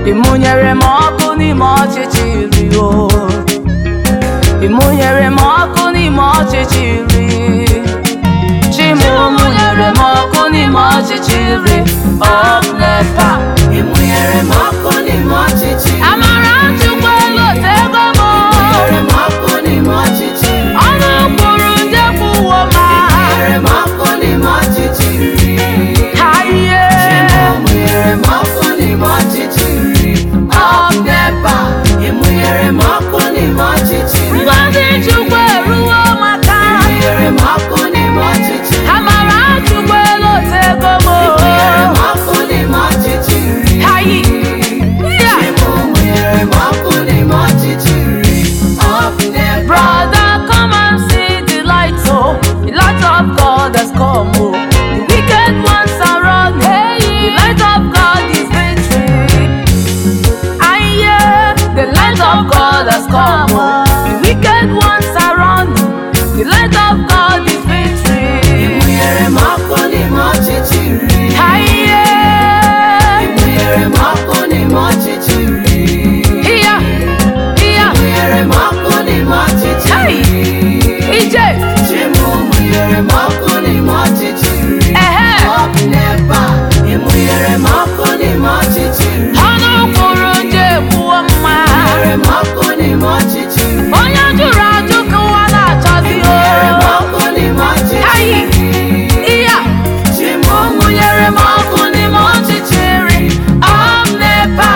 ịmụnyere m ọkụ n'ime ọchịchịrị o ịmụnyere m ọkụ n'ime ọchịchịrị chimụmụnyere m ọkụ n'ime ọchịchịrị ọkụ nepa Ịmụnyere m ọkụ n'ime ọchịchị amara chukwu elu otego m Ịmụnyere m ọkụ n'ime ọchịchị ọnụ kwuru nje kwuwo ma Ịmụnyere m ọkụ n'ime ọchịchị ha ihe Ịmụnyere m ọkụ n'ime ọchịchị Ọkụ NEPA Ịmụnyere m ọkụ n'ime ọchịchị ngozi chukwu eruwo maka Ịmụnyere m ọkụ n'ime ọchịchị amara chukwu elu otego m Ịmụnyere m ọkụ n'ime ọchịchị ha yi ya Ịmụnyere m ọkụ n'ime ọchịchị Ọkụ NEPA Brother, come and see the light, oh, the light of God has come, oh. The wicked ones are run, hey, the light of God is victory. I hear the light of God has come, oh. The wicked ones are run, the light of God is victory. Ịmụnyere m ọkụ n'ime ọchịchị I hear, Ịmụnyere m ọkụ n'ime ọchịchị here, here, Ịmụnyere m ọkụ n'ime ọchịchị hey, Egypt, Chimụmụnyere m ọkụ n'ime ọchịchị eh, Ọkụ NEPA Ịmụnyere m ọkụ n'ime ọchịchị ọnụ kwuru nje kwuo mma. Ịmụnyere m ọkụ n'ime ọchịchị onye jụrụ ajụ ka ụwa na-achọzi Ịmụnyere m o ọkụ n'ime Ayi. ọchịchị ihe a Chimụmụnyere m ọkụ n'ime ọchịchịrị omnepa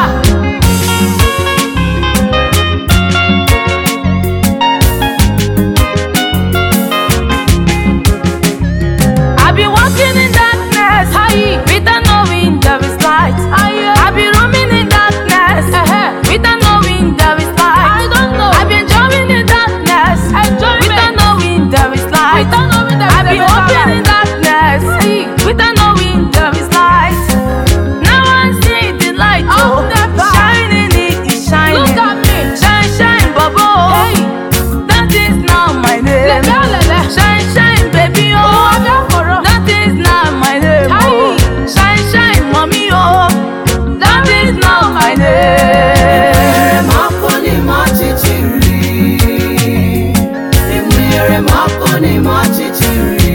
I be walking in darkness Ayi. without knowing there is light I be roaming in darkness without knowing there is light I don't know I be enjoying in darkness without knowing there is light I be walking in darkness without knowing there is light now I see the light oh, shining it is shining Look at me. shine shine bubble that is not my name shine shine baby oh that is not my name oh shine shine mommy oh that is not my name Ịmụnyere m ọkụ n'ime ọchịchịrị Ịmụnyere m ọkụ n'ime ọchịchịrị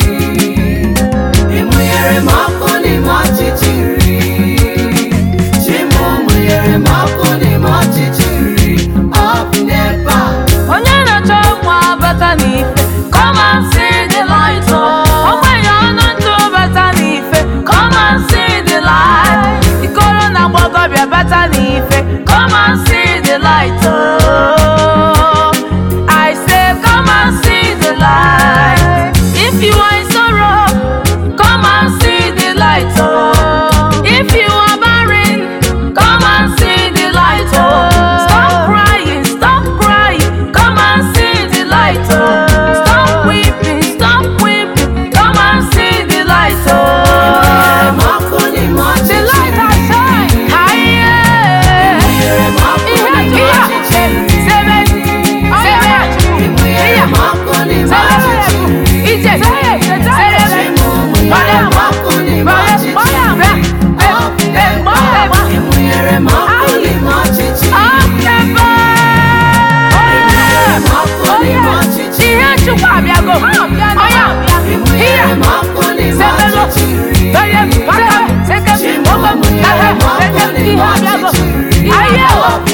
Ịmụnyere m ọkụ n'ime ọchịchịrị Chimụmụnyere m ọkụ n'ime ọchịchịrị Ọkụ NEPA onye na-achọ nwa bata n'ife come and see the light oh ogbenye ọnụ ntụ bata n'ife come and see the light ikoro na gbọgọbịa bata n'ife come and see the light oh I say come and see the light if you are in sorrow come and see the light oh if you are barren come and see the light oh stop crying stop crying come and see the light oh stop weeping stop weeping come and see the light Ịmụnyere oh m ọkụ n'ime the light has ọchịchịrị shine higher Ịmụnyere m ọkụ n'ime ọchịchịrị seven seven Ịmụnyere m ọkụ n'ime ọchịchịrị Egypt seven Chimụmụnyere m ọkụ n'ime ọchịchịrị Ọkụ NEPA Ịmụnyere m ọkụ n'ime ọchịchịrị Ịmụnyere m ọkụ n'ime ọchịchịrị ihe chukwu abịago ọya Ịmụnyere m ọkụ n'ime Sebelo. ọchịchịrị onye baka sekem okom Chimụmụnyere m ọkụ n'ime ihe abịago ọchịchịrị ahịa Ọkụ